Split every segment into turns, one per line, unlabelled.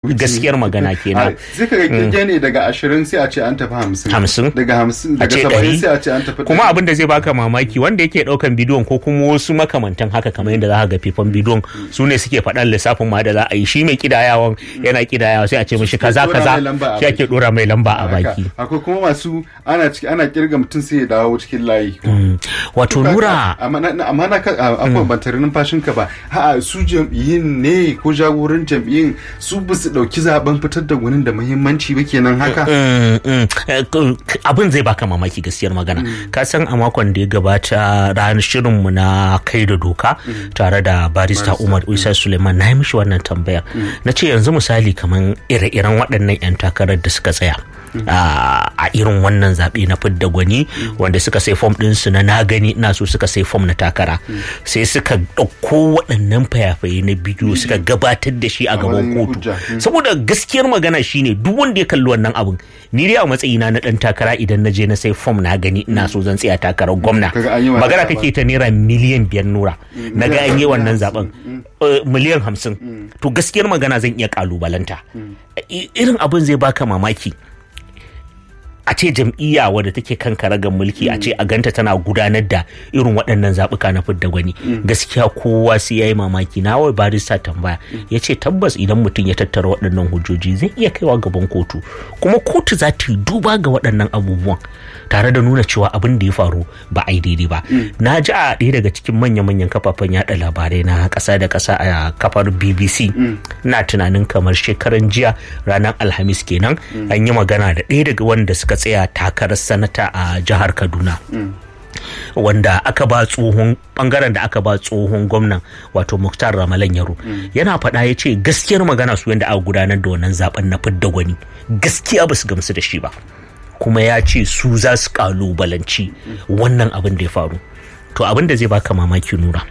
gaskiyar magana kenan
sai ka ga kirge ne daga ashirin sai a ce an tafi hamsin
Hamsin.
daga hamsin
a
daga
ce
saba'in
ɗari
sai a ce an tafi
kuma abin da zai baka mamaki wanda yake ɗaukan bidiyon ko kuma wasu makamantan haka kamar yadda za ka ga fifan bidiyon su ne suke faɗan lissafin ma da za a yi shi mai kidayawan yana kidayawa sai a ce mishi kaza
ɗora
kaza
mai lamba a
shi ake
baki.
ɗora mai lamba a
Haka.
baki
akwai kuma masu ana ciki ana kirga mutum sai ya dawo cikin layi
wato nura
amma na- na- amma na ka a- abubuwan ban tare numfashin ka ba ha su jam'iyyun ne ko jagoran jam'iyyun su ba su dauki zaben fitar da gwanin da muhimmanci ba kenan haka
Mm, mm. Eh, k- abin zai baka mamaki gaskiyar magana ka san a makon da ya gabata ranar shirinmu na kai da doka tare da barista umar isa suleiman na yi mishi wannan tambayar na ce yanzu misali kamar ire-iren waɗannan 'yan takarar da suka tsaya a a irin wannan zaɓe na fidda gwani wanda suka sai fom ɗinsu na na gani ina so suka sai fom na takara sai suka ɗauko waɗannan fayafaye na bidiyo suka gabatar da shi a gaban
matsayin
kotu
hujja. Mm.
saboda gaskiyar magana shine duk wanda ya kalli wannan abun ni dai a matsayina na dan takara idan na je na sai fom na gani ina so zan tsaya takarar gwamna
Kaga an yi wannan
magana
zaben.
kake ta naira miliyan biyar nura na ga an yi wannan zaben Eh, miliyan hamsin to gaskiyar magana zan iya kalubalanta I- irin abin zai baka mamaki a ce jam'iyya wadda take kan karagar mulki a ce a ganta tana gudanar da irin waɗannan zaɓuka na fidda gwani gaskiya kowa sai ya yi mamaki na wai barista tambaya ya ce tabbas idan mutum ya tattara waɗannan hujjoji zai iya kaiwa gaban kotu kuma kotu za ta yi duba ga waɗannan abubuwan tare da nuna cewa abin da ya faru ba a yi daidai ba na ji a ɗaya daga cikin manya-manyan kafafen yaɗa labarai na ƙasa da ƙasa a kafar bbc na tunanin kamar shekaran jiya ranar alhamis kenan an yi magana da ɗaya daga wanda suka tsaya takarar sanata a jihar kaduna wanda aka ba tsohon bangaren da aka ba tsohon gwamnan wato muktar ramalan yaro yana faɗa ya ce gaskiyar magana su yadda aka gudanar da wannan zaben na fidda gwani gaskiya ba su gamsu da shi ba kuma ya ce su za su kalubalanci wannan abin da ya faru to abin da zai baka mamaki nura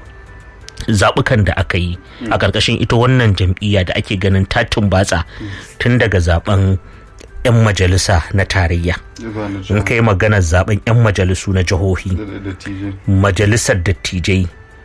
zaɓukan da aka yi a ƙarƙashin ita wannan jam'iyya da ake ganin ta tumbatsa tun daga zaben 'yan majalisa na tarayya
Ba na
in kai maganar zaben 'yan majalisu na jihohi
da- da- da TJ.
majalisar dattijai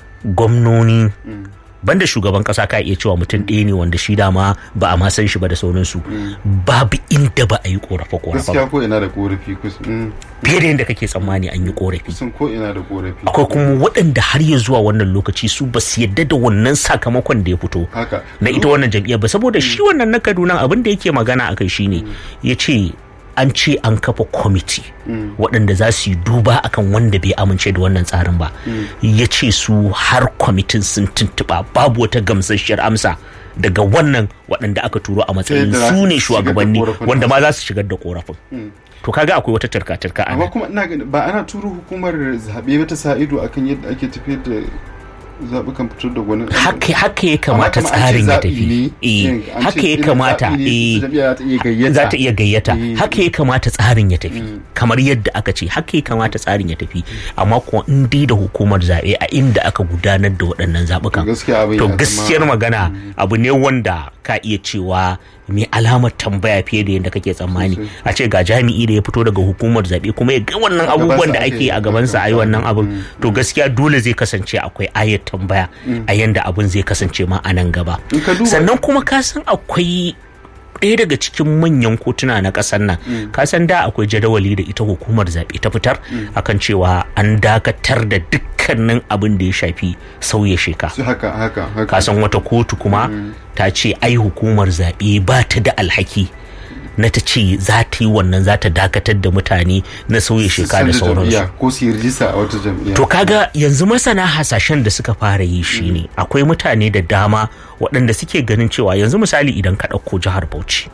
gwamnoni banda shugaban kasa ka iya cewa mutum ɗaya ne wanda shi dama ba a ma san shi ba da sauransu babu inda ba a yi korafe korafe
gaskiya ko ina da korafi kus- mm,
fiye da yadda kake tsammani an yi korafi
kusan ko ina da korafi
akwai kuma waɗanda har ya zuwa wannan lokaci su ba su yadda da wannan sakamakon da ya fito
haka
na ita wannan jam'iyyar ba saboda shi wannan na kaduna abin da yake magana akai shine ya ce an ce an kafa kwamiti waɗanda za su yi duba akan wanda bai amince da wannan tsarin ba ya ce su har kwamitin sun tuntuɓa babu wata gamsasshiyar amsa daga wannan waɗanda aka turo a matsayin
yadda za
su
su
ne
shigar da
shugabanni
korafin
wanda
nasu.
ma za su shigar da korafin to kaga akwai wata tarka-tarka a
amma
nan
kuma ina gani ba ana turo hukumar zaɓe ba ta sa ido akan yadda ake tafiyar da zaɓukan fitar da gwanin
haka haka ya kamata
Amma kuma an ce
tsarin ya
zaɓi
tafi
ne,
eh
yin- an
haka
ce
ya
irin
kamata
zaɓi ne,
eh
jam'iyya za ta iya gayyata.
za ta iya gayyata
Eh,
haka ya kamata tsarin ya tafi kamar yadda aka ce haka ya kamata tsarin ya tafi amma kuwa in dai da hukumar zaɓe a inda aka gudanar da waɗannan zaɓukan
To gaskiya abin
to
ya zama-
gaskiyar magana abu ne wanda ka iya cewa mai alamar tambaya fiye da yadda kake tsammani a ce ga jami'i da ya fito daga hukumar zaɓe kuma ya ga wannan abubuwan da
aka
ake
yi,
a gabansa a yi wannan abin
Mm,
to gaskiya dole zai kasance akwai ayar tambaya a yanda abin zai kasance ma a nan gaba
In ka duba-
sannan kuma ka san akwai ɗaya daga cikin manyan kotuna na ƙasar nan ka san da akwai jadawali da ita hukumar zaɓe ta fitar akan cewa an dakatar da dukkanin abin da ya shafi sauya sheka
su haka haka haka
ka san wata kotu kuma ta ce ai hukumar zaɓe ba ta da alhaki na ta ce za ta yi wannan za ta dakatar da mutane na sauya
Su
sheka da
canza
sauransu
jam'iyya ko su yi rijista a wata jam'iyya
To kaga yanzu masana hasashen da suka fara yi shine akwai mutane da dama waɗanda suke ganin cewa yanzu misali idan ka ɗauko jihar Bauchi.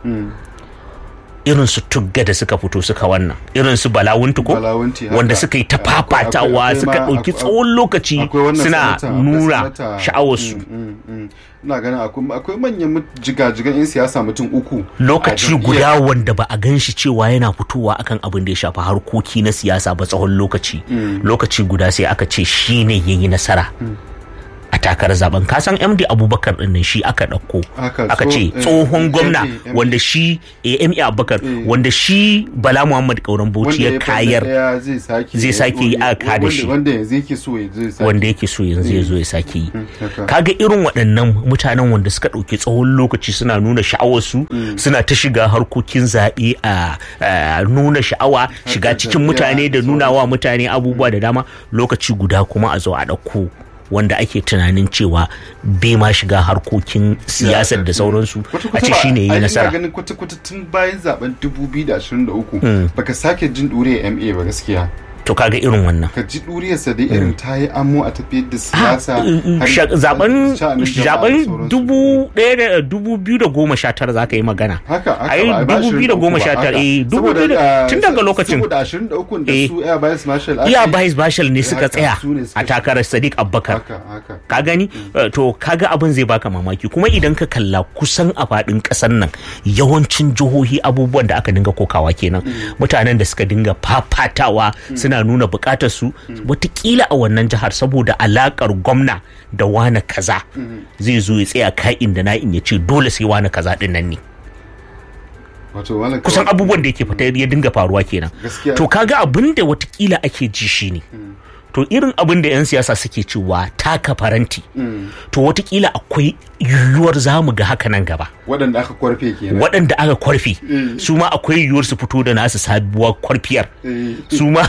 Irin su tugga da suka fito suka wannan irin su balawuntu ko
Balawunti, haka.
wanda suka yi ta
Akwai- akwai-
fafatawa
akwai
suka
ma-
ɗauki
akwai-
tsawon lokaci
akwai wannan
suna
sanata, akwai
nuna
sanata,
sha'awarsu
mm, mm, mm. ina ganin akwai akwai manyan mut- jigajigan 'yan siyasa mutum uku a
lokaci
jam'iyyar.
guda wanda ba a gan shi cewa yana fitowa akan abin da ya shafi harkoki na siyasa ba tsawon lokaci lokaci guda sai aka ce shi ne ya yi nasara a takarar zaben kasan md abubakar din nan shi aka ɗauko
Aka
aka
tso-
ce
eh,
tsohon
eh,
gwamna
eh, eh,
wanda shi eh, ma abubakar wanda shi bala muhammad kauran bauchi ya kayar
ɗaya zai sake
zai sake yi a kada
wanda-
shi.
wanda yanzu yake so ya zai sake
wanda yake so yanzu ya zo ya sake yi
haka.
kaga irin waɗannan mutanen wanda suka ɗauki tsawon lokaci suna nuna sha'awarsu suna ta shiga harkokin zaɓe a a nuna sha'awa shiga cikin
jam'iyya,
mutane da
da
nuna wa mutane abubuwa da dama lokaci guda kuma a zo a ɗauko wanda ake tunanin cewa bai ma shiga harkokin siyasar da sauransu a ce shine yi nasara
ganin kwata-kwata tun bayan zaben 2023 baka sake jin ɗure MA ba gaskiya
to kaga irin wannan
ka ji ɗuriyarsa dai irin ta yi amo a tafiyar da siyasa har-
Sha- zaben
sha'anin jama'a da
zaben
sauransu.
dubu ɗaya da dubu biyu da goma sha tara za ka yi magana
haka haka
ai
ba a ba
dubu biyu da goma sha tara eh dubu biyu da tun daga lokacin
saboda 23 da
Eh.
su air vice marshal
iya
ake-
vice bashal ne suka
haka,
tsaya
su ne suka
a takarar sadiq abubakar
haka haka
ka gani Eh, to kaga abin zai baka mamaki kuma idan ka kalla kusan a faɗin ƙasar nan yawancin jihohi abubuwan da aka dinga kokawa kenan mutanen da suka dinga fafatawa suna nuna buƙatar su watakila a wannan jihar saboda alakar gwamna da wane kaza zai zo ya tsaya ka'in da na'in ya ce dole sai wane kaza din nan ne
wato wala
kusan abubuwan da yake fita ya dinga faruwa kenan
Gaskiya.
to kaga abin da watakila ake ji shine to irin abin da 'yan siyasa suke cewa taka faranti to watakila akwai yiwuwar za mu ga haka nan gaba
waɗanda aka kwarfe kenan
waɗanda aka kwarfe
Mm.
su ma akwai yiwuwar su fito da nasu sabuwar kwarfiyar
Eh.
su ma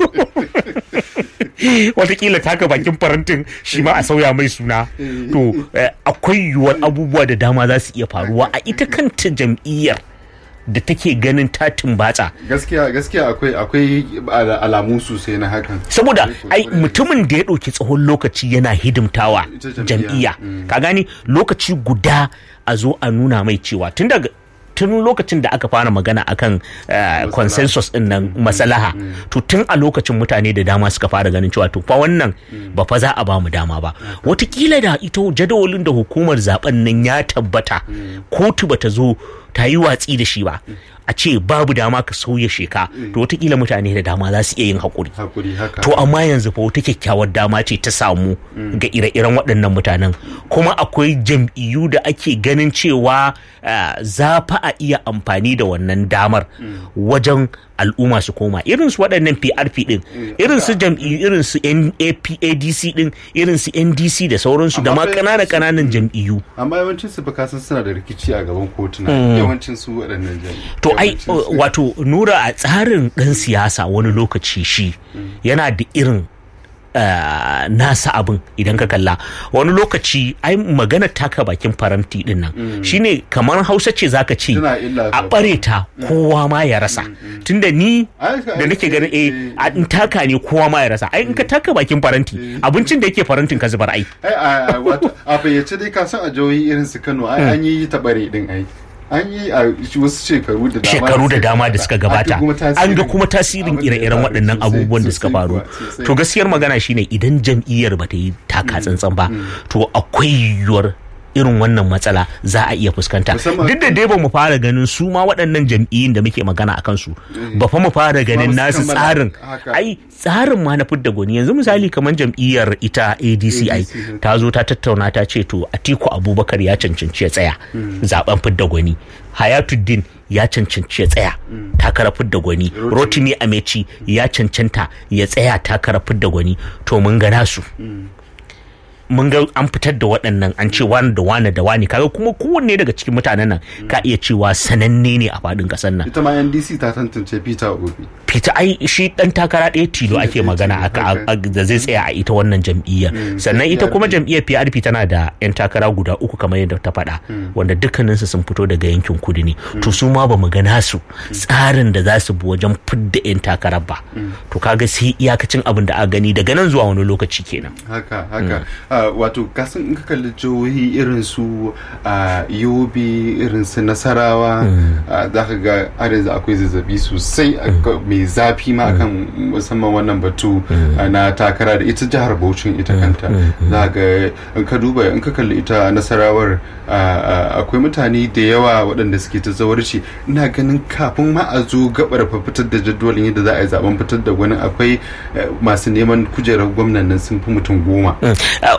watakila taka bakin farantin shi ma a sauya mai suna to eh, akwai yiwuwar abubuwa da dama za su iya faruwa a ita kanta jam'iyyar da take ganin ta tumbatsa
gaskiya gaskiya akwai akwai ala- alamu sosai na hakan
saboda ai mutumin da ya ɗauki tsawon lokaci yana hidimtawa
Ita jam'iyya.
jam'iyya ka gani lokaci guda a zo a nuna mai cewa tun daga tun lokacin da aka fara magana akan eh, consensus din nan masalaha to tun a lokacin mutane da dama suka fara ganin cewa to fa wannan ba fa za a ba mu dama ba watakila da ita jadawalin da hukumar zaben nan ya tabbata kotu bata zo ta yi watsi da shi ba a ce babu dama ka sauya sheka to watakila mutane da dama za su iya yin haƙuri
hakuri haka
to amma yanzu fa wata kyakkyawar dama ce ta samu ga ire-iren waɗannan mutanen kuma akwai jam'iyyu da ake ganin cewa ah, za fa a iya amfani da wannan damar wajen al'umma su koma irin su waɗannan PRP din irin su jam'iyyu irin su NAPADC din irin su NDC da sauransu da ma
Amma fa
ƙananan
yawanci-
ƙananan jam'iyyu
amma yawancin su fa kasan suna da rikici a gaban kotuna yawancin su waɗannan jami'ai
To ai
Yawancin su-
wato nura a tsarin ɗan siyasa wani lokaci shi yana da irin uh, nasa abin idan ka kalla wani lokaci ai magana taka bakin faranti din nan shine kamar hausa ce zaka ce
Tana illa
a
sosai.
bare ta kowa ma ya rasa tunda ni
Ai, ka-
da nake ganin eh
eh,
a in taka ne kowa ma ya rasa ai in ka taka bakin faranti abincin da yake farantin ka zubar ai
ai a a- wato a fayyace dai ka san a jihohi irin su Kano ai an yi tabare din ai an yi a wasu shekaru da dama
shekaru da dama da suka gabata an ga kuma
abin
tasirin
da ya
ire-iren
faru
waɗannan
sosai,
abubuwan da suka
sosai
faru
kuwa, sosai.
to gaskiyar magana shine idan jam'iyyar ba ta yi taka tsantsan ba to akwai yiwuwar irin wannan matsala za a iya fuskanta
Musamman-
duk da dai ba mu fara ganin su ma waɗannan jam'iyyun da muke magana a kansu ba fa mu fara ganin
ba su
nasu
kammala
tsarin
haka.
ai tsarin ma na fidda gwani yanzu misali kamar jam'iyyar ita adc ai
ADC.
ta zo ta tattauna ta ce to atiku abubakar ya cancanci ya tsaya zaben fidda gwani hayatuddin ya cancanci ya tsaya takarar fidda gwani rotimi ameci ya cancanta ya tsaya takarar fidda gwani to mun ga nasu mun ga an fitar da waɗannan an ce wani da wani da wani kaga kuma kowanne daga cikin mutanen nan ka iya cewa sananne ne a faɗin ƙasar nan
ita ma NDC ta tantance Peter Obi
fita ai shi dan takara ɗaya tilo ake
ɗaya
magana
tilo,
aka
haka.
a- da zai tsaya a ita wannan jam'iyyar sannan ita kuma
PRP.
jam'iyyar PRP tana da yan takara guda uku kamar yadda ta faɗa wanda dukkaninsu sun fito daga yankin kudu ne to su ma bamu ga nasu tsarin da za su bi wajen fidda yan takarar ba to kaga sai iyakacin abin da aka gani daga nan zuwa wani lokaci kenan
haka haka Ah, wato kasan in ka kalli jihohi irin su a yobe irin su nasarawa ah, za ka ga har yanzu akwai zazzabi sosai aka- mai zafi ma akan musamman wannan batu ah, na takara da ita jihar Bauchin ita kanta za ga in ka duba in ka kalli ita nasarawar ah, ah, akwai mutane da yawa waɗanda suke ta zawarci ina ganin kafin ma a zo gabar fa fitar da jadwalin yadda za a yi zaben fitar da wani akwai eh, masu neman kujerar gwamnan nan sun fi mutum goma
Uh,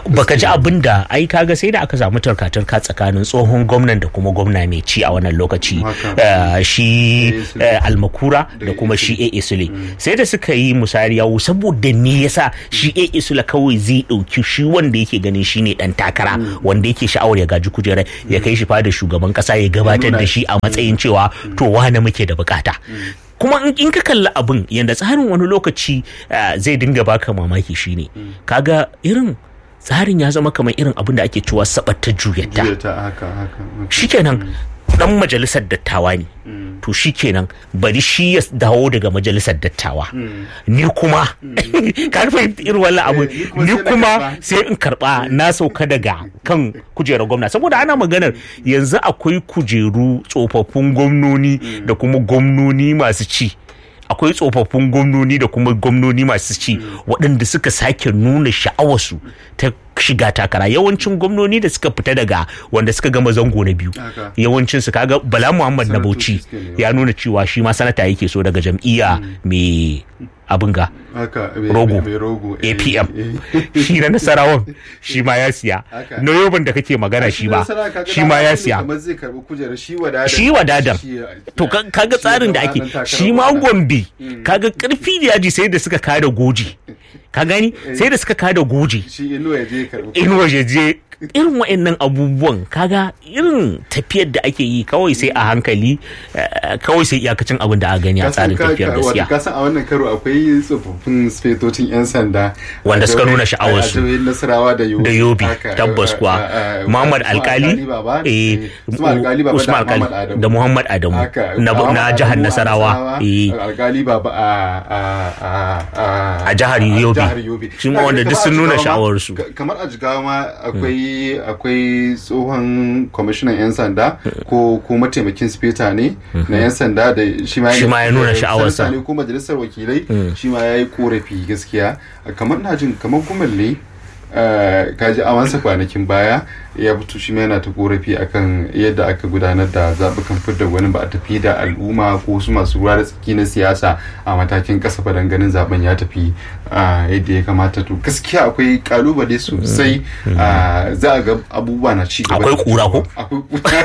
baka ji abin da ai kaga sai da aka samu tarka-tarka tsakanin tsohon gwamnan da kuma gwamna mai ci a wannan lokaci
Haka.
eh, shi
AA Sule.
eh, almakura da
Da
kuma
AA
shi AA Sule sai da suka yi musari yawo saboda me yasa shi AA Sule kawai zai dauki shi wanda yake ganin shine dan takara wanda yake sha'awar ya gaji kujerar ya kai shi fada shugaban kasa ya gabatar
nuna
da shi a matsayin cewa to wane muke da bukata kuma in- in ka kalli abin yadda tsarin wani lokaci eh, zai dinga baka mamaki shine kaga irin tsarin ya zama kamar irin abin da ake cewa sabatta juyatta
jiya ta haka haka
shikenan dan majalisar dattawa ne to shikenan bari shi ya dawo daga majalisar dattawa ni kuma ka fahimta irin wannan abu
Eh, ni kuma
ni
sai na
kuma
karba.
sai in karba na sauka daga kan kujerar gwamna saboda ana maganar yanzu akwai kujeru tsofaffin gwamnoni da kuma gwamnoni masu ci akwai tsofaffin gwamnoni da kuma gwamnoni masu ci waɗanda suka sake nuna sha'awarsu ta shiga takara yawancin gwamnoni da suka fita daga wanda suka gama zango na biyu
Haka.
yawancin su kaga bala muhammad na
Sanatoci
bauchi
suke nema.
ya nuna cewa shi ma sanata yake so daga jam'iyya mai abin ga
haka mai-
rogo
mai rogo eh,
apm
eh.
shi na nasarawan shi ma ya siya
Haka.
na yoban da kake magana shi ba
nasara kaga
shi ma
dama
ya
ne
siya
kamar zai karbi kujerar shi wadadar
shi wadadar
Shi ya-
to ka- kaga
shi
tsarin da
ya
ake
zama ɗan
shi ma
takarar
gombe kaga karfi da yaji sai da suka kada goji ka gani sai da suka kada goji
shi inuwa ya je ya karbi
in waje je irin wa'annan abubuwan kaga irin tafiyar da ake yi kawai sai a hankali eh, kawai sai iyakacin abin da aka gani a tsarin tafiyar gaskiya
ka san a wannan karo akwai tsofaffin sifetocin yan sanda
Wanda
a
suka
jihohin-
nuna sha'awarsu.
a jihohin nasarawa da yobe
da yobi
Haka,
tabbas
eh,
kuwa
eh, eh,
muhammad
Usman
alkali
Baba,
eh,
eh, Usman alkali baba
Usman
da
alkali
Muhammad Adamu.
da muhammad adamu
Haka,
na
Muhammad
na
Adamu
jihar
a
nasarawa eh,
alkali baba a a a
A jihar Yobe.
jihar yobe
Shi ma wanda duk sun nuna sha'awarsu.
Ka- kamar a jigawa ma akwai akwai tsohon kwamishinan yan sanda ko ko mataimakin speta ne na yan sanda da shi ma
Shi ma ya nuna
eh,
sha'awarsa.
sanata ne ko majalisar wakilai shi ma ya yi korafi gaskiya kamar na jin kamar kumalle eh, kaji awansa kwanakin baya ya fito shi ma yana ta korafi akan yadda aka gudanar da zaɓukan fidda wani ba a tafi da al'umma ko su masu ruwa da tsaki na siyasa a matakin ƙasa ba ganin zaben ya tafi ah, yadda ya kamata to gaskiya akwai kalubale sosai ah, za a ga abubuwa na ci gaba
Akwai
da
kura ko?
akwai kura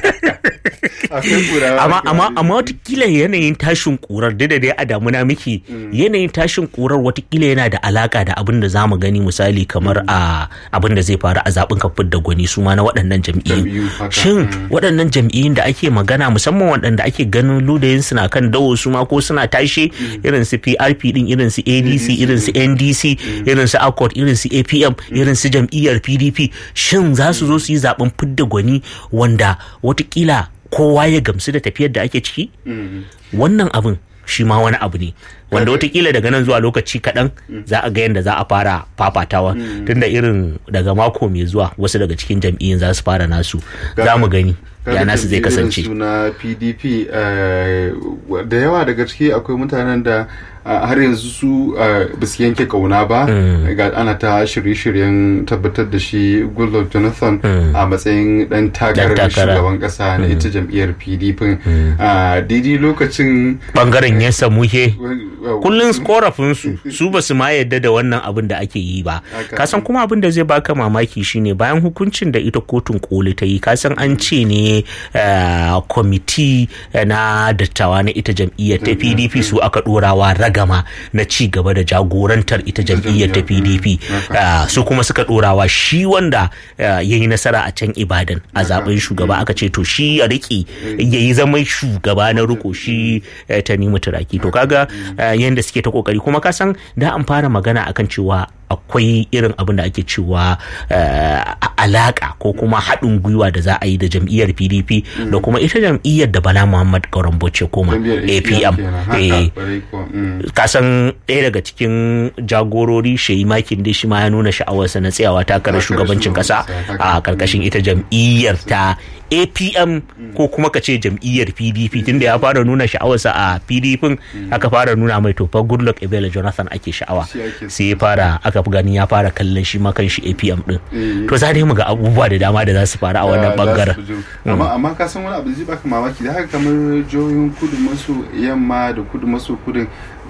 akwai kura
amma amma amma watakila yanayin tashin kurar da dai a damuna miki yanayin tashin kurar watakila yana da alaka da abin da zamu gani misali kamar a abin da zai faru a zaben kafin da gwani su ma na waɗannan
Jam'iyyu,
jam'iyyu
haka.
shin waɗannan jam'iyyun da ake magana musamman waɗanda ake ganin ludayin suna kan dawo su ma ko suna tashe irin su PRP din irin su ADC irin su NDC irin su ACOT irin su APM irin su jam'iyyar PDP shin za su zo su yi zaben fidda gwani wanda watakila kowa ya gamsu da tafiyar da ake ciki wannan abin shi ma wani abu ne wanda watakila daga nan zuwa lokaci kaɗan za a ga yadda za a fara fafatawa tunda irin daga mako mai zuwa wasu daga cikin jam'iyyun za su fara nasu za mu gani ya nasu zai kasance
suna pdp eh, da yawa daga ciki akwai mutanen da ah, har yanzu su ah, ba su yanke kauna ba ga ana ta shirye-shiryen tabbatar da shi goodluck jonathan a matsayin dan takarar
takara.
shugaban kasa na ita jam'iyyar pdp a daidai lokacin
bangaren ya samu ke
uh,
kullum korafin su su ba su ma yadda da wannan abin da ake yi ba
Haka.
kasan kuma abin da zai baka mamaki shine bayan hukuncin da ita kotun koli ta yi kasan an ce ne eh, kwamiti eh, na dattawa na ita jam'iyyar ta pdp su aka dorawa ragama na ci gaba da jagorantar ita jam'iyyar ta pdp Eh, su kuma suka dorawa shi wanda eh, ya yi nasara a can ibadan a zaben shugaba aka ce to shi ya riƙe ya yi zama shugaba na riko shi eh, ta nemi turaki to kaga eh, yanda suke ta kokari kuma ka san da an fara magana akan cewa akwai irin abin da ake cewa eh, alaka ko kuma haɗin gwiwa da za a yi da jam'iyyar pdp da kuma ita jam'iyyar da bala muhammad gauran bauchi koma
jam'iyyar
apm
kenan. Haka,
Eh,
kwarai kuwa, mm.
kasan ɗaya daga cikin jagorori shayi makin dai shi ma ya nuna sha'awarsa na tsayawa takarar
Takarar
shugabancin kasa
shugaban kasa, haka.
a karkashin ita jam'iyyar ta apm ko kuma ka ce jam'iyyar pdp tunda ya fara nuna sha'awarsa a pdp aka fara nuna mai tofa goodluck ebele jonathan ake sha'awa
Shi ake so.
sai ya fara aka fi gani ya fara kallon shi ma kan shi apm din
Eh.
to za dai mu ga abubuwa da dama da za su faru a wannan
za su
bangaren
bujuro. amma amma ka san wani abu da zai baka mamaki da haka kamar jihohin kudu maso yamma da kudu maso kudin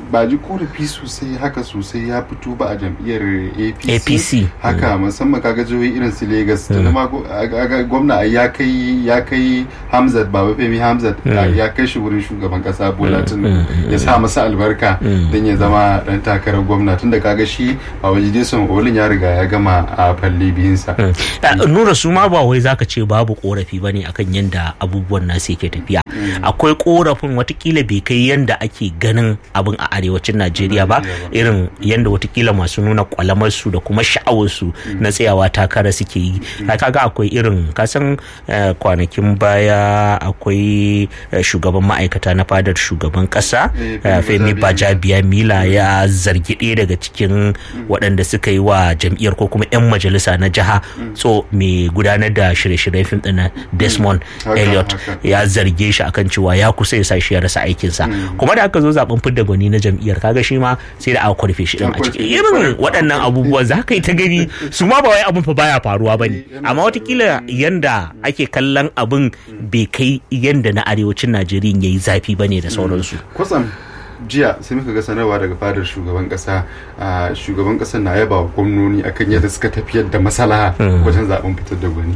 ba ji korafi sosai haka sosai ya fito ba a jam'iyyar apc,
APC.
haka musamman kaga jihohi irin su lagos tunda ma go- aga- aga gwamna ai ya kai ya kai hamzat baba femi hamzat ya kai shi wurin shugaban kasa bola tinubu ya sa masa albarka don ya zama dan takarar gwamna tunda kaga shi babaji son olin ya riga ya gama a falle biyunsa
Uh, nura su ma ba wai zaka ce babu korafi bane akan yanda abubuwan nasu yake tafiya akwai korafin watakila bai kai yanda ake ganin abin a arewacin najeriya ba irin yanda watakila masu nuna kwalamar su da kuma sha'awar su na tsayawa takara suke yi Ka- kaga akwai irin kasan uh, kwanakin baya akwai uh, shugaban ma'aikata na fadar shugaban kasa
Eh,
uh,
Femi
femi bajabiya mila ya zargi ɗaya daga cikin waɗanda suka yi wa jam'iyyar ko kuma 'yan majalisa na jiha so mai gudanar da shirye-shiryen fim ɗin na desmond
Haka,
elliot
haka.
ya zarge shi akan cewa ya kusa ya sa shi ya rasa aikinsa kuma da aka zo zaben fidda gwani na jam'iyyar kaga shi ma sai da aka kwarfe shi din a
An
cikin
kwarfe shi,
irin
kwarai.
waɗannan abubuwan za ka yi ta gani su ma ba wai abin fa baya faruwa ba ne amma watakila yanda ake kallon abin bai kai yanda na arewacin najeriya ya yi zafi ba ne da sauransu
kwatsam jiya sai muka ga sanarwa daga fadar shugaban kasa a shugaban kasar na yaba wa gwamnoni akan yadda suka tafiyar da masalaha wajen zaben fitar da gwani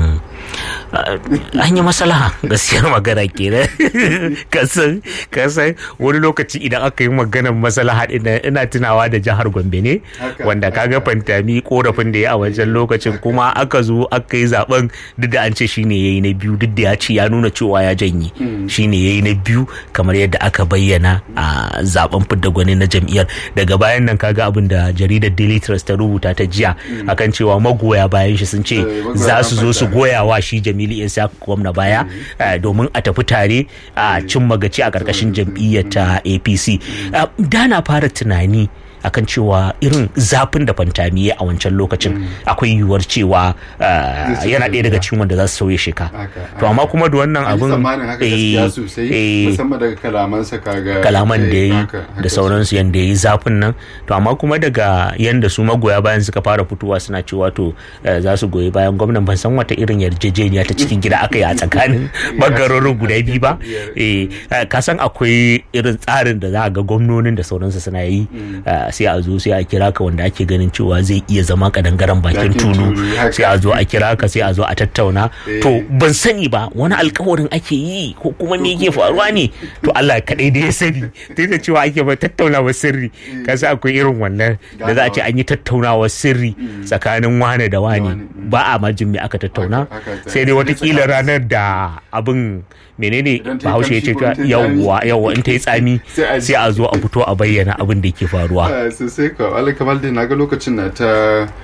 an yi maslaha gaskiyar magana kenan kasan kasan wani lokaci idan aka yi maganar maslaha ina ina tunawa da jihar Gombe ne
Haka,
wanda kaga fantami korafin da ya a wajen lokacin kuma aka zo aka yi zaben duk da an ce shine yayi na biyu duk da ya ce ya nuna cewa ya janye shine yayi na biyu kamar yadda aka bayyana a zaben fidda gwani na jam'iyyar daga bayan nan kaga abin da jaridar Daily Trust ta rubuta ta jiya akan cewa magoya bayan shi sun ce
Eh, magoya
za su zo su
bayan
goya wa shi Jamilu Isa gwamna baya eh, domin a tafi tare a cin magaci a karkashin jam'iyyar ta APC Ah, da na fara tunani akan cewa irin zafin da fantami ya a wancan lokacin akwai yiwuwar cewa ah,
Zai
yana
sauya
ɗaya daga
sheka.
cikin wanda za su sauya sheka
Haka,
to amma kuma da wannan
An yi
abin
tsammanin haka
eh,
gaskiya sosai
eh,
musamman daga kalamansa kaga
kalaman da ya
eh,
yi
haka, haka
da sauransu yadda ya yi zafin nan to amma kuma daga yadda su magoya bayan suka fara fitowa suna cewa to eh, za su goyi bayan gwamnan ban san wata irin yarjejeniya ta cikin gida aka yi a tsakanin bangarorin guda biyu ba eh eh, ka san akwai irin tsarin da za a ga gwamnonin da sauransu suna yi eh, sai a zo sai a kira ka wanda ake ganin cewa zai iya zama kadangaren bakin
Bakin
tulu
tulu, haka.
sai a zo a kira ka sai a zo a tattauna to ban sani ba wani alkawarin ake yi ko kuma me yake faruwa ne to Allah kaɗai da ya sani duk da cewa ake ba tattaunawa sirri kasa akwai irin wannan da za a ce an yi tattaunawa sirri tsakanin wane da wane
wane,
ba a majin me aka tattauna
Haka, haka.
sai dai watakila ranar da abin menene
Idan ta yi
bahaushe ya ce
kamshi ko in ta yi
yawwa yawwa in ta yi tsami
Sai a ji.
sai a zo a fito a bayyana abin da ke faruwa
Ah, sosai ka wala kamar dai naga lokacin na ta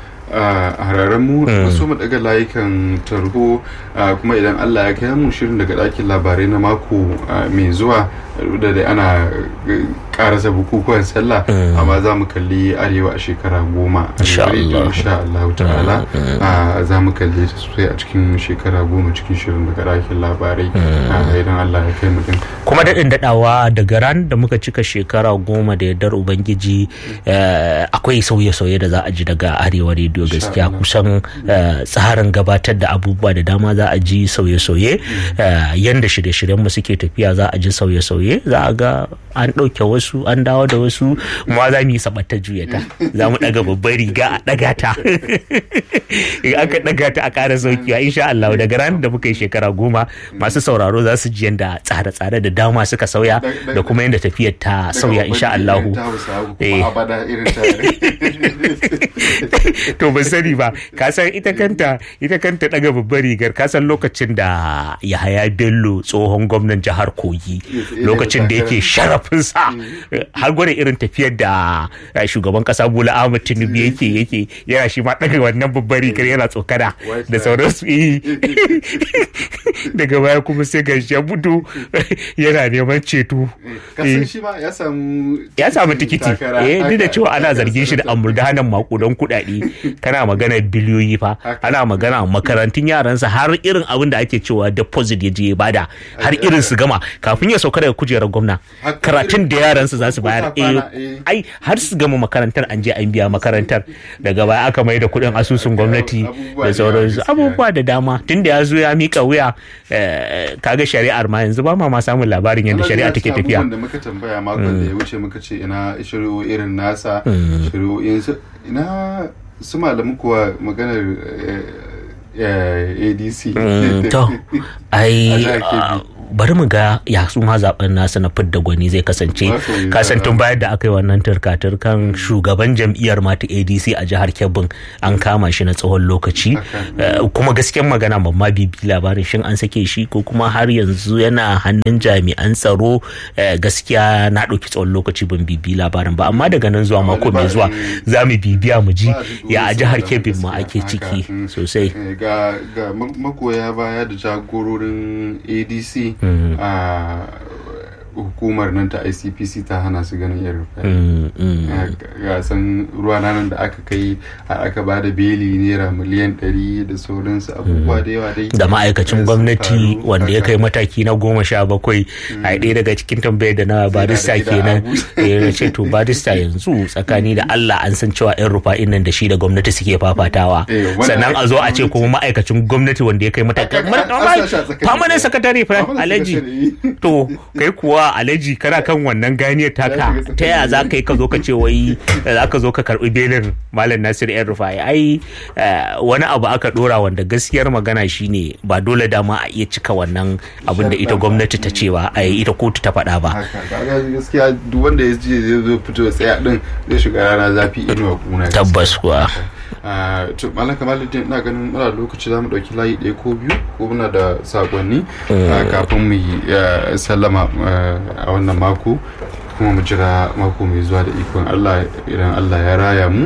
a hararen mu wasu mu daga layukan tarho ah, kuma idan Allah ya kai mu shirin daga ɗakin labarai na mako ah, mai zuwa da dai ana eh, karasa bukukuwan sallah amma za mu kalli arewa a shekara goma a
Insha
rediyo,
Allah.
insha Allah ta'ala Ah, za mu kalli ta sosai a cikin shekara goma cikin shirin daga ɗakin labarai Ah, idan Allah ya kai mu din
kuma daɗin daɗawa daga ran da muka cika shekara goma da yardar ubangiji eh, akwai sauye-sauye da za a ji daga arewa rediyo gaskiya
Allah.
kusan eh, tsarin gabatar da abubuwa da dama za a ji sauye-sauye eh, yanda shirye-shiryen mu suke tafiya za a ji sauye-sauye za a ga an ɗauke wasu an dawo da wasu ma za mu yi sabatta juyata za mu ɗaga babbar riga a ɗaga ta in aka ɗaga ta a ƙara saukiwa insha Allah daga ran da muka yi shekara goma masu sauraro za su ji yanda tsare-tsare da dama suka sauya da kuma yanda tafiyar ta sauya insha Allah
ta hausa
Eh.
kuma abada irin ta
to ban sani ba ka san ita kanta ita kanta daga babbar rigar ka san lokacin da Yahaya Bello tsohon gwamnan jihar Kogi lokacin da yake sharafinsa har gwada irin tafiyar da eh, shugaban kasa Bola Ahmed Tinubu yake yake yana shi ma daga wannan babbar rigar yana tsokana da sauransu eh. daga baya kuma sai ga shi ya fito yana neman ceto
kasan shi ma ya samu
ya samu tikiti
takara.
eh duk da
Haka.
cewa ana zargin shi da amurdanan makudan kuɗaɗe kana magana biliyoyi fa
Haka.
ana magana makarantun yaransa har irin abin da ake cewa deposit ya je ya bada har irin su gama kafin ya sauka daga kujerar gwamna
Haka.
karatun da yaransa ransu za su bayar ai har su gama makarantar an je an biya makarantar daga baya aka mai da kuɗin asusun gwamnati da sauransu abubuwa da dama tun da ya zo ya mika wuya kaga shari'ar ma yanzu ba ma ma samun labarin yadda shari'a take tafiya
da muka tambaya makon da ya wuce muka ce ina shari'o irin nasa shari'o'in ina su malamu kuwa maganar adc
to ai bari mu ga ya su ma zaben nasu na fidda gwani zai kasance kasan tun bayan da aka yi wannan turka-turkan shugaban jam'iyyar mata adc a jihar kebbin an kama shi na tsawon lokaci kuma gaskiyan magana mamma bibi labarin shin an sake shi ko kuma har yanzu yana hannun jami'an tsaro gaskiya na ɗauki tsawon lokaci ban bibi labarin ba amma daga nan zuwa mako mai zuwa za mu bibiya mu ji ya a jihar kebbin ma ake ciki sosai
ga magoya baya da jagororin adc a hukumar nan ta icpc ta hana su ganin yan rufai gasan ruwa nan da aka kai aka ba da beli naira miliyan 100 da sauransu abubuwa da yawa dai
da ma'aikacin gwamnati wanda ya kai mataki na goma sha bakwai a ɗaya daga cikin tambayar da na barista kenan ya ce to barista yanzu tsakani da allah an san cewa yan rufa'in nan da shi da gwamnati suke fafatawa sannan a zo a ce kuma ma'aikacin gwamnati wanda ya kai mataki famanin sakatare fa alhaji to kai kuwa alhaji kana kan wannan ganiyar taka ta yaya za ka yi ka zo ka ce wai za ka zo ka karbi belin malam nasir yan rufai ai wani abu aka dora wanda gaskiyar magana shine ba dole dama a iya cika wannan abin da ita gwamnati ta cewa a ita kotu ta faɗa ba
gaskiya duk wanda ya ce zai zo fito tsaya din zai shiga rana zafi inuwa kuna
tabbas kuwa
to malam kamaluddin ina ganin muna lokaci za mu ɗauki layi ɗaya ko biyu ko muna da sakonni kafin mu yi sallama a wannan mako kuma mu jira mako mai zuwa da ikon allah idan allah ya raya mu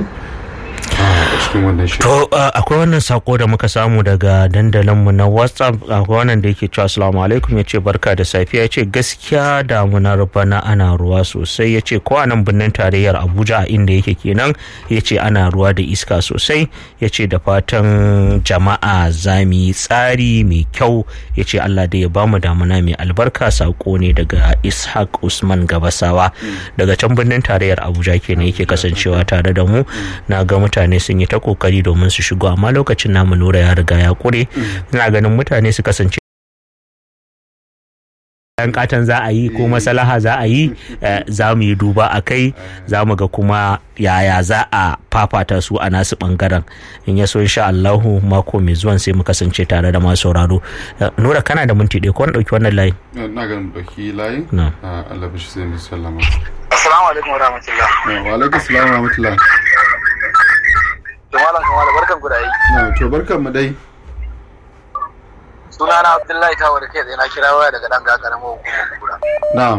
a cikin wannan shirin.
To akwai wannan sako da muka samu daga dandalinmu na WhatsApp akwai wannan da yake cewa assalamu alaikum ya ce barka da safiya ya ce gaskiya damunar bana ana ruwa sosai ya ce ko a nan birnin tarayyar Abuja a inda yake kenan ya ce ana ruwa da iska sosai ya ce da fatan jama'a za mu yi tsari mai kyau ya ce Allah da ya bamu damuna mai albarka sako ne daga Ishaq Usman Gabasawa daga can birnin tarayyar Abuja kenan yake kasancewa tare da mu na ga mutane sun yi ta kokari domin su shigo amma lokacin namu nura ya riga ya kure ina ganin mutane su kasance yan katon za a yi ko masalaha za a yi za mu yi duba a kai za mu ga kuma yaya za a fafata su a nasu bangaren in ya so insha Allahu mako mai zuwan sai mu kasance tare da masu sauraro nura kana da minti ɗaya ko na ɗauki wannan layi
na ganin ɗauki layi
na
Allah bishi sai mu sallama
assalamu alaikum wa rahmatullah
wa alaikum assalam wa rahmatullah
to malam kamar barkan ku da yi
na to barkan mu dai
sunana abdullahi tawo da kai tsaye na kira waya daga dan gagarin hukumar kura
na'am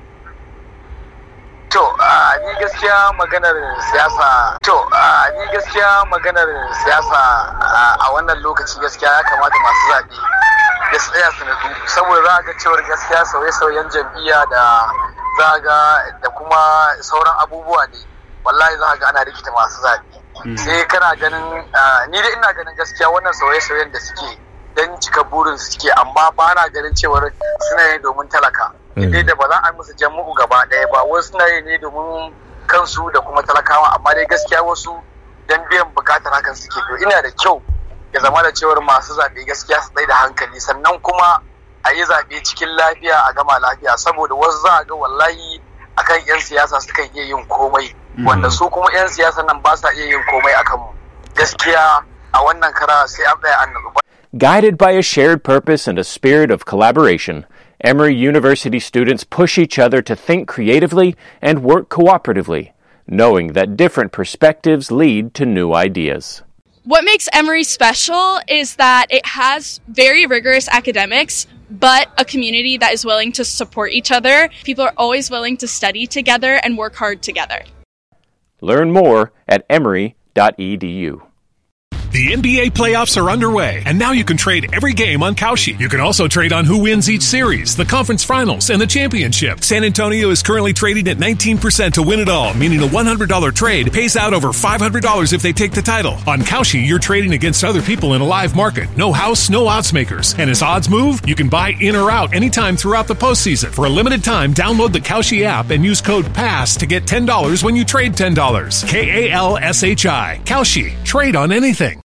to ni gaskiya maganar siyasa to ni gaskiya maganar siyasa a wannan lokaci gaskiya ya kamata masu zaɓe da su tsaya su nutsu saboda za a ga cewar gaskiya sauye-sauyen jam'iyya da za a ga da kuma sauran abubuwa ne wallahi za a ga ana rikita masu zaɓe sai kana ganin ni da ina ganin gaskiya wannan sauye-sauyen da suke don cika burin su suke amma ba na ganin cewar suna yi domin talaka dai da ba za a musu jam'u gaba ɗaya ba wasu suna yi ne domin kansu da kuma talakawa amma dai gaskiya wasu don biyan bukatar hakan suke to ina da kyau ya zama da cewar masu zaɓe gaskiya su tsaye da hankali sannan kuma a yi zaɓe cikin lafiya a gama lafiya saboda wasu za a ga wallahi akan 'yan siyasa sukan iya yin komai wanda su kuma 'yan siyasa nan ba sa iya yin komai akan mu gaskiya a wannan kara sai an tsaya an nutsu
Guided by a shared purpose and a spirit of collaboration, Emory University students push each other to think creatively and work cooperatively, knowing that different perspectives lead to new ideas.
What makes Emory special is that it has very rigorous academics, but a community that is willing to support each other. People are always willing to study together and work hard together.
Learn more at emory.edu.
The NBA playoffs are underway, and now you can trade every game on Kalshi. You can also trade on who wins each series, the conference finals, and the championship. San Antonio is currently trading at 19% to win it all, meaning a $100 trade pays out over $500 if they take the title. On Kalshi, you're trading against other people in a live market. No house, no odds makers. And as odds move, you can buy in or out anytime throughout the postseason. For a limited time, download the Kalshi app and use code PASS to get $10 when you trade $10. K A L S H I. Kalshi. Trade on anything.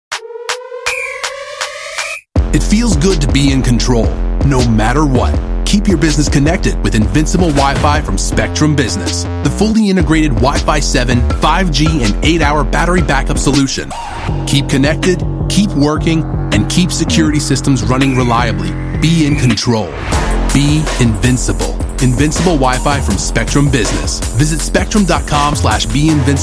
It feels good to be in control, no matter what. Keep your business connected with Invincible Wi Fi from Spectrum Business, the fully integrated Wi Fi 7, 5G, and 8 hour battery backup solution. Keep connected, keep working, and keep security systems running reliably. Be in control. Be invincible. Invincible Wi Fi from Spectrum Business. Visit spectrum.com slash be invincible